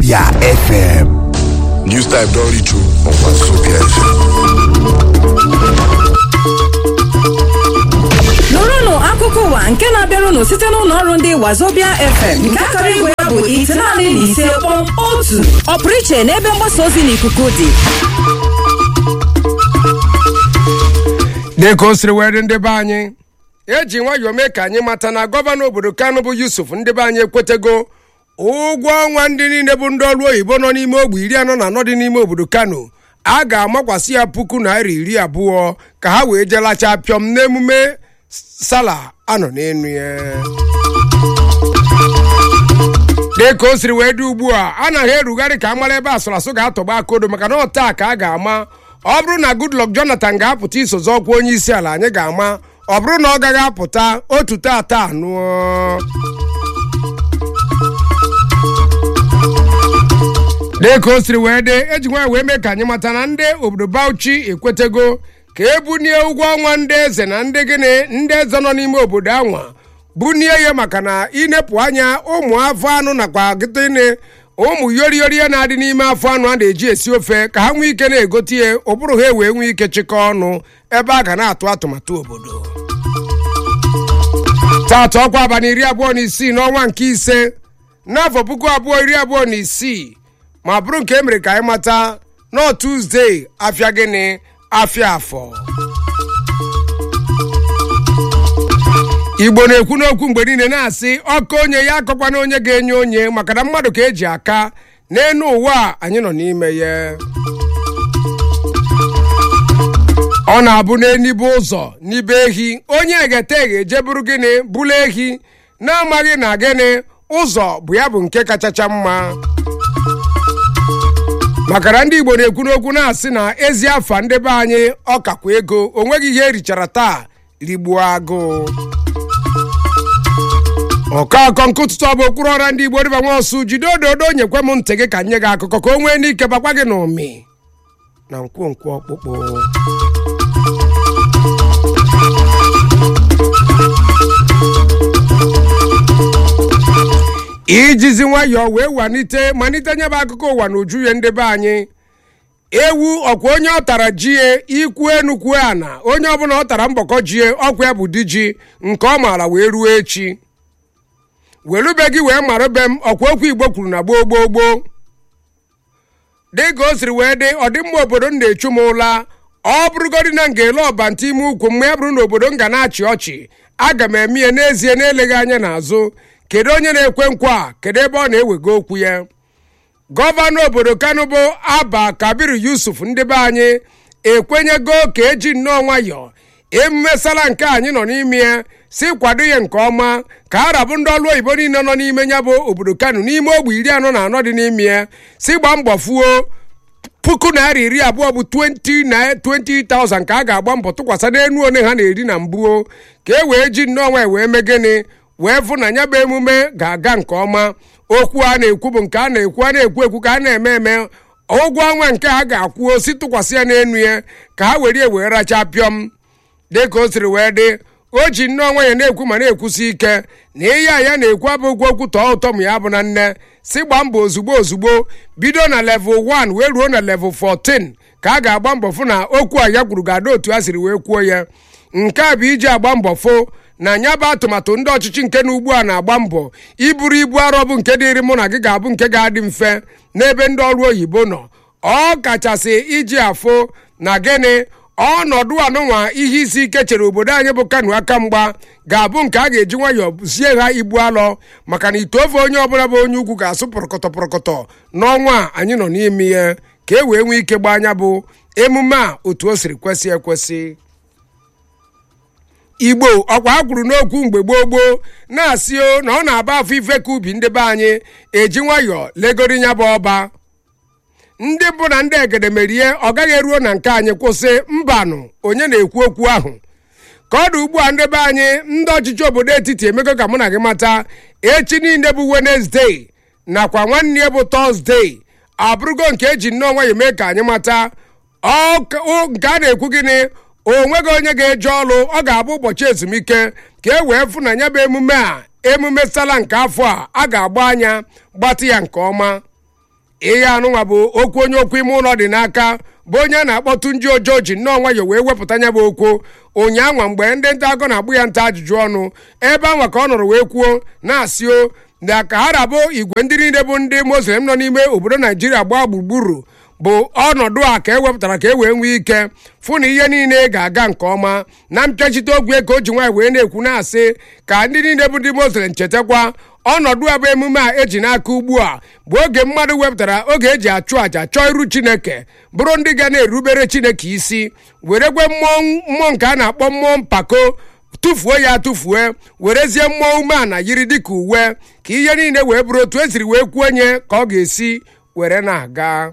Wazobia FM. News type don reach you on Wazobia FM. nụrụnụ akụkọ ụwa nke na-abịarụnụ site n'ụlọ ọrụ ndị wazobia fm nke akara igwe ya bụ itenaanị na ise kpọm otu ọpụrụ iche n'ebe mgbasa ozi n'ikuku dị dịka o siri wee dị ndị be anyị eji nwayọọ mee ka anyị mata na gọvanọ obodo kano bụ yusuf ndị be anyị ekwetego ụgwọ ọnwa ndị niile bụ ndị ọrụ oyibo nọ n'ime ogbe iri anọ na anọ dị n'ime obodo kano a ga-amakwasị ya puku naira iri abụọ ka ha wee jee lachaa pịọm n'emume sala anọ n'enu ya dịka o siri wee dị ugbu a anaghị erugharị ka a mara ebe asụrụ asụ ga-atọgba akodo maka na ọtaa ka a ga-ama ọ bụrụ na goodluck jonathan ga-apụta isozi ọkwa onye isi ala anyị ga-ama ọ bụrụ na ọ gaghị apụta otu tata anụọ dịka o siri wee dị eji nwaanyị wee mee ka anyị mata na ndị obodo bauchi ekwetego ka ebunie ụgwọ ọnwa ndị eze na ndị gịnị ndị eze nọ n'ime obodo anwa bunie ya maka na inepụ anya ụmụ afọ anụ nakwa gịtịnị ụmụ yoriyori ya na-adị n'ime afọ anụ a na-eji esi ofe ka ha nwee ike na-egote ya ụbụrụ ha wee nwee ike chịkọọ ọnụ ebe a ga na-atụ atụmatụ obodo taata ọkwa abalị iri abụọ na isii n'ọnwa nke ise n'afọ puku abụọ iri abụọ na isii ma bụrụ nke e mere ka anyị mata nọ tuzdee afịa gịnị afịa afọ igbo na-ekwu n'okwu mgbe niile na-asị ọkọ onye ya akọkwana onye ga-enye onye maka na mmadụ ka eji aka n'elu ụwa a anyị nọ n'ime ya ọ na-abụ n'enibe ụzọ n'ibe ehi onye egete eghe eje bụrụ gịnị bụrụ ehi na-amaghị na gịnị ụzọ bụ ya bụ nke kachacha mma maka na ndị igbo na-ekwu n'okwu na-asị na ezi afa ndị be anyị ọkakwa ego o nweghị ihe erichara taa rigbuo agụụ ọkọakọ nkụtụtụ ọ bụ okpuru ọra ndị igbo dịba nwa ọsụ jide ododo nyekwe m ntị gị ka nye gị akụkọ ka o nwee n'ike bakwa gị n'ụmị na nkwonkwo ọkpụkpụ ijizi nwayọọ wee walite malite nyebe akụkọ ụwa na uju ya ndị be anyị ewu ọkwa onye ọ tara jie ikwu enukwu ana onye ọbụla ọ tara mbọkọ jie ọkwa ya bụ di ji nke ọ maara wee ruo echi welube gị wee mara be m ọkwa okwu igbo kwuru na gboo gboo gboo dịka o siri wee dị ọdịmma obodo m na-echu m ụla ọ bụrụgodị na ngele ọbanta ime ukwu mgbe ya bụrụ na obodo m ga na-achị ọchị aga m eme ya n'ezie na-eleghị anya n'azụ kedu onye na-ekwe nkwa kedu ebe ọ na-ewego okwu ya gọvanọ obodo kano bụ aba kabiru yusuf ndị be anyị ekwenyego ka eji nnọọ nwayọọ emume sala nke anyị nọ n'ime ya si kwado ya nke ọma ka arabụ ndị ọrụ oyibo niile nọ n'ime ya bụ obodo kano n'ime ogbe iri anọ na anọ dị n'ime ya si gbaa mbọ fuo puku naira iri abụọ bụ 20 na 20,000 ka a ga-agba mbọ tụkwasị n'enu one ha na-eri na mbuo ka e wee ji nnọọ nwanyị wee mee gịnị wee fụ na ya bụ emume ga-aga nke ọma okwu a na-ekwu bụ nke a na-ekwu a na-ekwu ekwu ka a na-eme eme ụgwọ ọnwa nke ha ga-akwụ osi tụkwasị ya n'enu ya ka ha were wee rachaa pịọm dịka o siri wee dị o ji nnọọ nwanyị na-ekwu ma na-ekwusi ike na ihe a ya na-ekwu abụghị okwu tọọ ụtọ ma ya bụ na nne si gbaa mbọ ozugbo ozugbo bido na level 1 wee ruo na level 14 ka a ga-agba mbọ fụ na okwu a ya kwuru ga-ada otu a siri wee kwuo ya nke a bụ iji agba mbọ fụ na nya bụ atụmatụ ndị ọchịchị nke na ugbu a na-agba mbọ iburu ibu arọ bụ nke dịrị mụ na gị ga-abụ nke ga-adị mfe n'ebe ndị ọrụ oyibo nọ ọ kachasị iji afụ na gịnị ọnọdụ anụnwa ihe isi ike chere obodo anyị bụ kano aka mgba ga-abụ nke a ga-eji nwayọọ zie ha ibu alọ maka na ite ofe onye ọbụla bụ onye ugwu ga-asụ pụrọkọtọ pụrọkọtọ n'ọnwa a anyị nọ n'ime ya ka e wee nwee ike gbaa anya bụ emume a otu o siri kwesị ekwesị igbo ọkwa ha kwuru n'okwu mgbe gboo gboo na-asị o na ọ na-aba afọ ife ka ubi ndị be anyị eji nwayọọ legori ya bụ ọba ndị bụ na ndị egede merie ọ gaghị eruo na nke anyị kwụsị mbanụ onye na-ekwu okwu ahụ ka ọ dị ugbu a ndị be anyị ndị ọchịchị obodo etiti emego ka mụ na gị mata echi niile bụ wenezdee nakwa nwanne ya bụ tọzdee abụrụgo nke eji nnọọ nwayọ mee ka anyị mata ọ ka- o- nke a na-ekwu gịnị o nweghị onye ga-eje ọrụ ọ ga-abụ ụbọchị ezumike ka e wee fụ na ya bụ emume a emume sala nke afọ a a ga-agba anya gbatị ya nke ọma ihe anụnwa bụ okwu onye okwu ime ụlọ dị n'aka bụ onye a na-akpọtụ ndị ojo ji nnọọ nwayọ wee wepụta ya bụ okwu ụnyaahụ mgbe ndị nta akọ na-agbụ ya nta ajụjụ ọnụ ebe anwa ka ọ nọrọ wee kwuo na-asị o na ka ha rabụ igwe ndị niile bụ ndị muslim nọ n'ime obodo naijiria gbaa gburugburu bụ ọnọdụ a ka e wepụtara ka e wee nwee ike fụ na ihe niile ga-aga nke ọma na mpịachite ogwe ka o ji nwaanyị wee na-ekwu na-asị ka ndị niile bụ ndị muslim chetakwa ọnọdụ a bụ emume a eji n'aka ugbu a bụ oge mmadụ wepụtara oge eji achụ àjà chọọ iru chineke bụrụ ndị ga na-erubere chineke isi werekwe mmụọ mmụọ nke a na-akpọ mmụọ mpako tụfuo ya tụfuo werezie mmụọ umeala yiri dịka uwe ka ihe niile wee bụrụ otu esiri wee kwuo onye ka ọ ga-esi were na-aga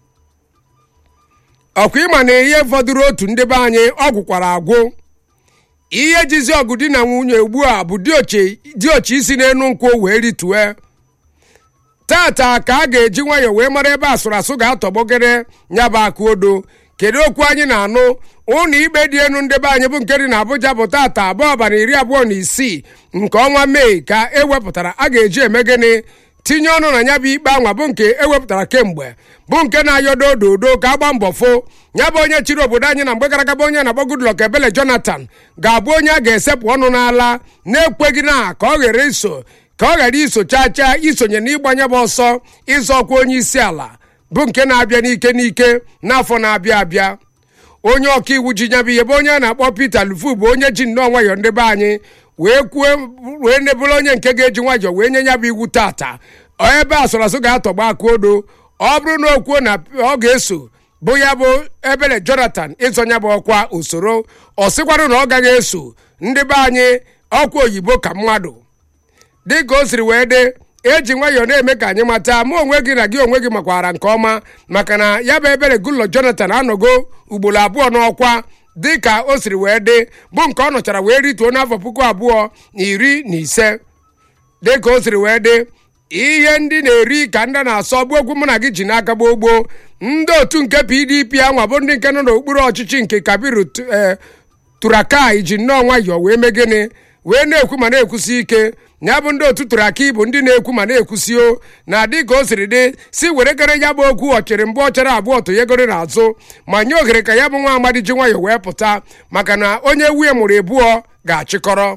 ọkwa ịma na ihe fọdụrụ otu ndị be anyị ọ gwụkwara agwụ ihe jizi ọgụ di na nwunye ugbu a bụ diochi isi n'enu nkwụ wee ritue tata ka a ga-eji nwayọọ wee mara ebe asụrụ asụ ga-atọgbogere ya bụ akụ odo kedu okwu anyị na-anụ ụlọ ikpe dị elu ndị be anyị bụ nke dị na Abuja bụ tata abụọ abalị iri abụọ na isii nke ọnwa Mee ka ewepụtara a ga-eji eme gịnị tinye ọnụ na ya bụ ikpe anwa bụ nke ewepụtara kemgbe bụ nke na-ayọdo ododo ka agba mbọ fo ya bụ onye chịrị obodo anyị na mgbe gara aga bụ onye na-akpọ Goodluck Ebele Jonathan ga-abụ onye a ga-esepụ ọnụ n'ala na-ekweghị na ka ọ ghara iso ka ọ ghara iso chaa chaa isonye n'ịgbanye bụ ọsọ ịzọ ọkwa onye isi ala bụ nke na-abịa n'ike n'ike n'afọ na-abịa abịa onye ọkaiwu ji nyabụ ihe bụ onye a na-akpọ Peter Lufu bụ onye ji nnọọ nwayọọ ndị be anyị wee kwuo wee nebụrụ onye nke ga-eji nwayọọ wee nye ya bụ iwu tata ebe asụrasụ ga-atọgba aka odo ọ bụrụ na o kwuo na ọ ga-eso bụ ya bụ Ebele Jonathan ịzọ ya bụ ọkwa usoro ọ sịkwarụ na ọ gaghị eso ndị be anyị ọkwa oyibo ka mmadụ dịka o siri wee dị eji nwayọọ na-eme ka anyị mata mụ onwe gị na gị onwe gị makwara nke ọma maka na ya bụ Ebele Goodluck Jonathan anọgo ugboro abụọ n'ọkwa dịka o siri wee dị bụ nke ọ nọchara wee rituo n'afọ puku abụọ na iri na ise dịka o siri wee dị ihe ndị na-eri ka ndị na-asọ bụ egwu mụ na gị ji n'aka gboo gboo ndị otu nke pdp anwa bụ ndị nke nọ n'okpuru ọchịchị nke kabiru turakai ji nnọọ nwayọọ wee mee gịnị wee na-ekwu ma na-ekwusi ike ya bụ ndị otu turaki bụ ndị na-ekwu ma na-ekwusi o na dịka o siri dị si were kere ya bụ okwu ọchịrị mbụ ọchara abụọ tụnyegoro n'azụ ma nye ohere ka ya bụ nwa amadi ji nwayọọ wee pụta maka na onye nwunye mụrụ ebụọ ga-achịkọrọ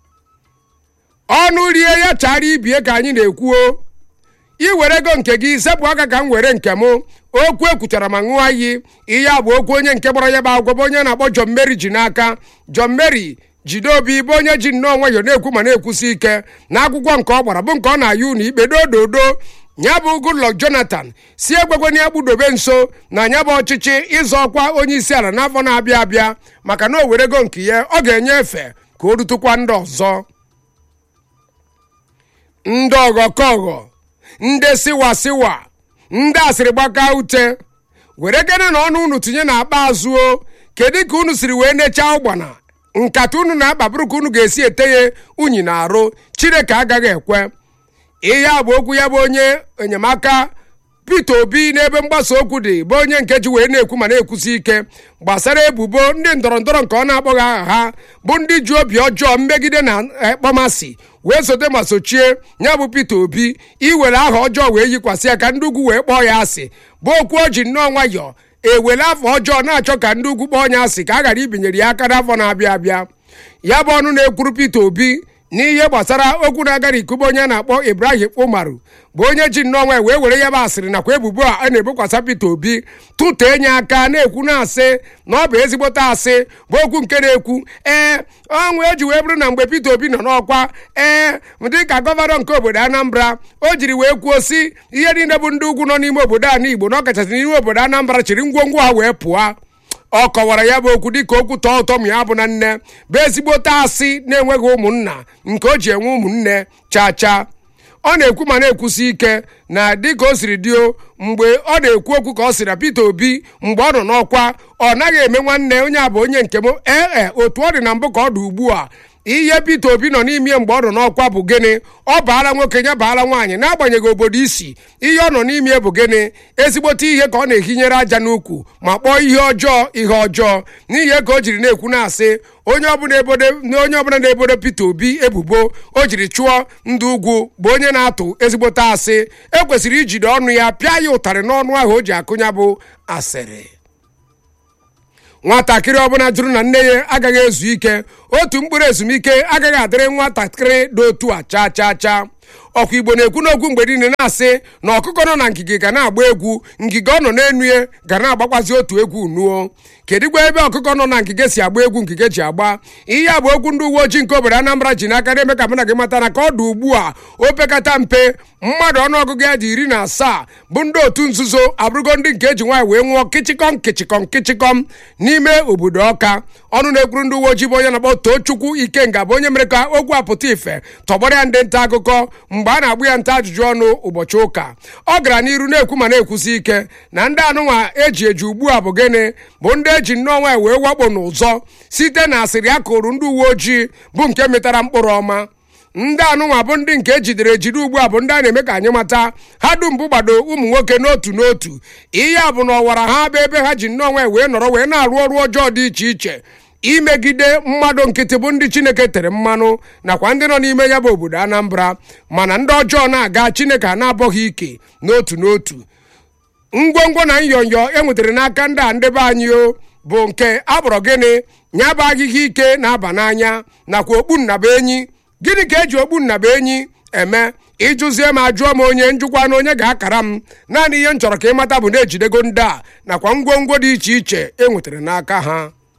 ọnụ rie ya chara ibie ka anyị na-ekwuo iwere ego nke gị sepụ aka ka m were nke m okwu ekwuchara ma ṅụọ iyi ihe a bụ okwu onye nke gbara ya bụ agwọ bụ onye na-akpọ John Mary ji n'aka John Mary jide obi bụ onye ji nnọọ nwayọọ na-ekwu ma na-ekwusi ike na akwụkwọ nke ọ gbara bụ nke ọ na-ayị ụlọ ikpe dododo ya bụ Goodluck Jonathan si egbegweni ya gbudobe nso na ya bụ ọchịchị ịzọ ọkwa onye isi ala n'afọ na-abịa abịa maka na o were ego nke ya ọ ga-enye efe ka o rutukwa ndị ọzọ ndị ọghọkọghọ ndị siwa siwa ndị asịrị gbaka ute were gene na ọnụ unu tinye na akpa azụ o kedu ka unu siri wee nechaa ụgbana nkata unu na-akpa bụrụ ka unu ga-esi ete ya unyi na arụ chineke agaghị ekwe ihe a bụ okwu ya bụ onye enyemaka Peter Obi n'ebe mgbasa okwu dị bụ onye nke ji wee na-ekwu ma na-ekwusi ike gbasara ebubo ndị ndọrọ ndọrọ nke ọ na-akpọghị aha ha bụ ndị ji obi ọjọọ mmegide na ekpọmasị wee sote ma sochie ya bụ Peter Obi iwere aha ọjọọ wee yikwasị ya ka ndị ugwu wee kpọọ ya asị bụ okwu o ji nnọọ nwayọọ ewere afọ ọjọọ na-achọ ka ndị ugwu kpọọ ya asị ka a ghara ibinyere ya aka n'afọ na-abịa abịa ya bụ ọnụ na-ekwuru Peter Obi n'ihe gbasara okwu na-agara ikube onye a na-akpọ Ibrahim Umaru bụ onye ji nnọọ nwa wee were ya bụ asịrị nakwa ebubo a a na-ebokwasa Peter Obi tụtee nye aka na-ekwu na-asị na ọ bụ ezigbote asị bụ okwu nke na-ekwu ee ọnwụ eji wee bụrụ na mgbe Peter Obi nọ n'ọkwa ee dịka gọvanọ nke obodo Anambra o jiri wee kwuo si ihe niile bụ ndị ugwu nọ n'ime obodo a n'Igbo na ọkachasị n'ime obodo Anambra chịrị ngwongwo ha wee pụọ ọ kọwara ya bụ okwu dịka okwu tọọ ụtọ ma ya bụ na nne bụ ezigbote asị na-enweghị ụmụnna nke o ji enwe ụmụnne chaa chaa ọ na-ekwu ma na-ekwusi ike na dịka o siri dio mgbe ọ na-ekwu okwu ka ọ sị na Peter Obi mgbe ọ nọ n'ọkwa ọ naghị eme nwanne onye a bụ onye nke m ee otu ọ dị na mbụ ka ọ dị ugbu a ihe Peter Obi nọ n'ime mgbe ọ nọ n'ọkwa bụ gịnị ọ baala nwoke ya baala nwaanyị n'agbanyeghị obodo isi ihe ọ nọ n'ime bụ gịnị ezigbote ihe ka ọ na-ehinyere aja n'ukwu ma kpọọ ihe ọjọọ ihe ọjọọ n'ihi ka o jiri na-ekwu na-asị onye ọbụla ebodo onye ọbụla na-ebodo Peter Obi ebubo o jiri chụọ ndị ugwu bụ onye na-atụ ezigbote asị ekwesịrị ijide ọnụ ya pịa ya ụtarị n'ọnụ ahụ o ji akụnya bụ asịrị nwatakịrị ọbụla jụrụ na nne ya agaghị ezu ike otu mkpụrụ ezumike agaghị adịrị nwatakịrị dị otu a chaa chaa chaa ọkwa igbo na-ekwu n'okwu mgbe niile na-asị na ọkụkọ nọ na ngige ga na-agba egwu ngige ọ nọ n'enu ya ga na-agbakwazi otu egwu nuo kedigwa ebe ọkụkọ nọ na ngige si agba egwu ngige ji agba ihe a bụ okwu ndị uwe ojii nke obodo Anambra ji n'aka na-eme ka mụ na gị mata na ka ọ dị ugbu a opekata mpe mmadụ ọnụọgụgụ ya dị iri na asaa bụ ndị otu nzuzo abụrụgo ndị nke eji nwaanyị wee nwụọ kịchịkọm kịchịkọm kịchịkọm n'ime obodo ọka ọnụ na-ekwuru ndị uwe ojii bụ onye na-akpọ Tochukwu Ikenga bụ onye mere ka okwu apụta ife tọgbọrọ ya ndị nta akụkọ mgbe a na-agbụ ya nta ajụjụ ọnụ ụbọchị ụka ọ gara n'iru na-ekwu ma na-ekwusi ike na ndị anụnwa eji eji ugbu a bụ gịnị bụ ndị eji nnọọ nwaanyị wee wakpo n'ụzọ site na asịrị a kụrụ ndị uwe ojii bụ nke metara mkpụrụ ọma ndị anụnwa bụ ndị nke ejidere ejide ugbu a bụ ndị a na-eme ka anyị mata ha dum bụ gbado ụmụ nwoke n'otu n'otu ihe a bụ na ọwara ha bụ ebe ha ji nnọọ nwaanyị wee nọrọ wee na-arụ ọrụ ọjọọ dị iche iche imegide mmadụ nkịtị bụ ndị chineke tere mmanụ nakwa ndị nọ n'ime ya bụ obodo anambra mana ndị ọjọọ na-aga chineke a na-abọghị ike n'otu n'otu ngwongwo na nyonyo e nwetara n'aka ndị a ndebe anyị o bụ nke akpọrọ gịnị nya bụ ahịhịa ike na-aba n'anya nakwa okpu nnaba enyi gịnị ka eji okpu nnaba enyi eme ịjụzie m ajụọ m onye njụkwa na onye ga-akara m naanị ihe m chọrọ ka ịmata bụ na-ejidego ndị a nakwa ngwongwo dị iche iche e nwetara n'aka ha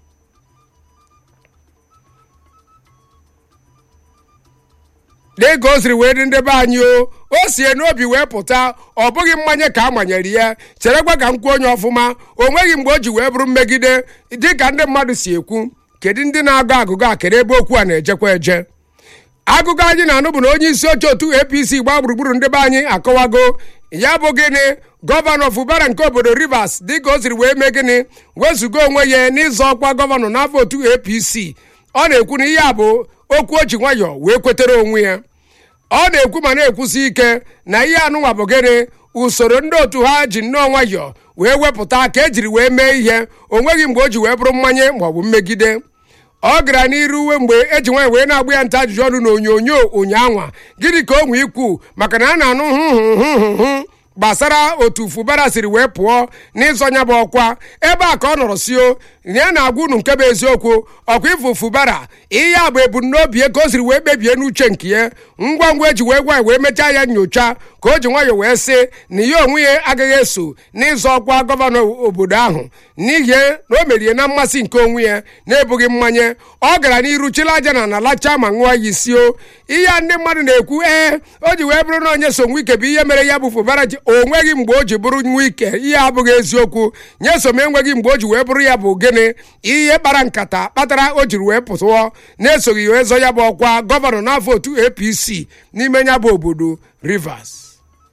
dịka o siri wee dị ndị be anyị o o sie n'obi wee pụta ọ bụghị mmanya ka a manyere ya cherekwa ka m kwuo onye ọfụma o nweghị mgbe o ji wee bụrụ mmegide dịka ndị mmadụ si ekwu kedu ndị na-agụ agụgụ a kedu ebe okwu a na-ejekwa eje agụgụ anyị na-anụ bụ na onye isi oche otu apc gbaa gburugburu ndị be anyị akọwago ya bụ gịnị gọvanọ fubara nke obodo rivers dịka o siri wee mee gịnị wezụga onwe ya n'ịzọ ọkwa gọvanọ n'afọ otu apc ọ na-ekwu na ihe a bụ okwu o ji nwayọọ wee kwetere onwe ya ọ na-ekwu ma na-ekwusi ike na ihe anụnwa bụ gịnị usoro ndị otu ha ji nnọọ nwayọọ wee wepụta ka ejiri wee mee ihe o nweghị mgbe o ji wee bụrụ mmanye maọbụ mmegide ọ gara n'iru uwe mgbe eji nwaanyị wee na-agba ya nta ajụjụ ọnụ n'onyonyo ụnyaahụ gịnị ka o nwee ikwu maka na a na-anụ hụhụhụhụ gbasara otu fubara siri wee pụọ n'ịzọ nya bụ ọkwa ebe a ka ọ nọrọ sio ya na-agwa unu nke bụ eziokwu ọkwa ịfụ fubara ihe a bụ ebumnobi ya ka o siri wee kpebie n'uche nke ya ngwa ngwa eji wee gwa ya wee mechaa ya nyocha ka o ji nwayọọ wee sị na ya onwe ya agaghị eso n'ịzọ ọkwa gọvanọ obodo ahụ n'ihi na o merie na mmasị nke onwe ya na-ebughị mmanye ọ gara n'iru chịla aja na nalacha ma ṅụọ ya isio ihe a ndị mmadụ na-ekwu ee o ji wee bụrụ na onye so nwike bụ ihe mere ya bụ fubara ji o nweghị mgbe o ji bụrụ nwike ihe abụghị eziokwu nye som enweghị mgbe o ji wee bụrụ ya bụ gịnị ihe kpara nkata kpatara o jiri wee pụtụọ na-esoghị wee zọ ya bụ ọkwa gọvanọ n'afọ otu apc n'ime ya bụ obodo rivers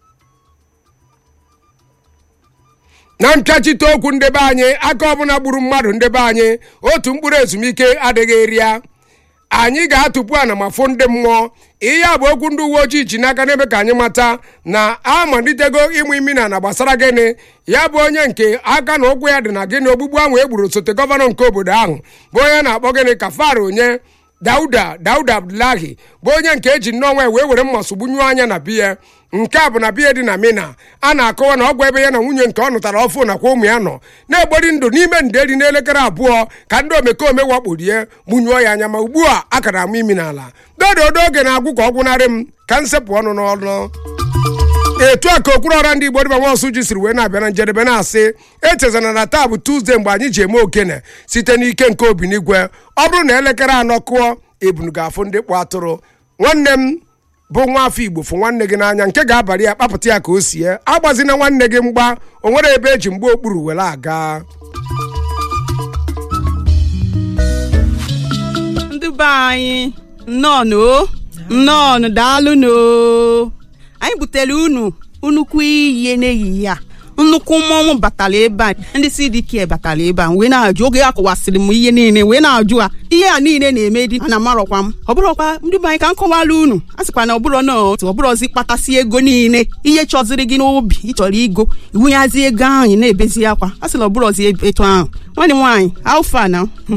na mpịachite okwu ndebe anyị aka ọbụla gburu mmadụ ndebe anyị otu mkpụrụ ezumike adịghị eri ya anyị ga-atụpụ ana ma fụ ndị mmụọ ihe a bụ okwu ndị uwe ojii ji n'aka n'ebe ka anyị mata na amalitego ịmụ imi na na gbasara gịnị ya bụ onye nke aka na ụkwụ ya dị na gịnị ogbugbu ahụ e gburu osote gọvanọ nke obodo ahụ bụ onye na-akpọ gịnị ka faro onye dauda dauda abdullahi bụ onye nke eji nnọọ nwa wee were mma sogbunyuo anya na biya nke a bụ na biya dị na mina a na-akọwa na ọgwụ ebe ya na nwunye nke ọ nụtara ọfụ nakwa ụmụ ya nọ na-egbori ndụ n'ime nderi n'elekere abụọ ka ndị omekome wakporie gbunyuo ya anya ma ugbu a a kara amụ imi n'ala dododo oge na-agwụ ka ọ gwụnarị m ka nsepụ ọnụ n'ọnụ etu a ka okpuru ọra ndị igbo dịba nwaọsụ ji siri wee na-abịa na njedebe na-asị echezana na taa bụ tuzdee mgbe anyị ji eme okene site n'ike nke obinigwe ọ bụrụ na elekere anọ kụọ ebunu ga-afụ ndị kpụ atụrụ nwanne m bụ nwa afọ igbo fụ nwanne gị n'anya nke ga-abalị ya kpapụta ya ka o sie agbazina nwanne gị mgba o nwere ebe eji mgba okpuru were aga ndị be anyị nnọọnụ o nnọọnụ daalụnụ o anyị butere unu nnukwu ihe n'ehihie a nnukwu mmọnwụ batara ebe a ndị CDK batara ebe a wee na-ajụ oge a kọwasịrị m ihe niile wee na-ajụ a ihe a niile na-eme dị ana amarọkwa m ọ bụrọkwa ndị be anyị ka m kọwara unu a sịkwa na ọbụrọ na otu ọbụrọzi kpatasị ego niile ihe chọziri gị n'obi ịchọrọ igo iwunyazi ego ahụ ị na-ebezi akwa a sị na ọbụrọzi etu ahụ nwanne m nwaanyị alfa na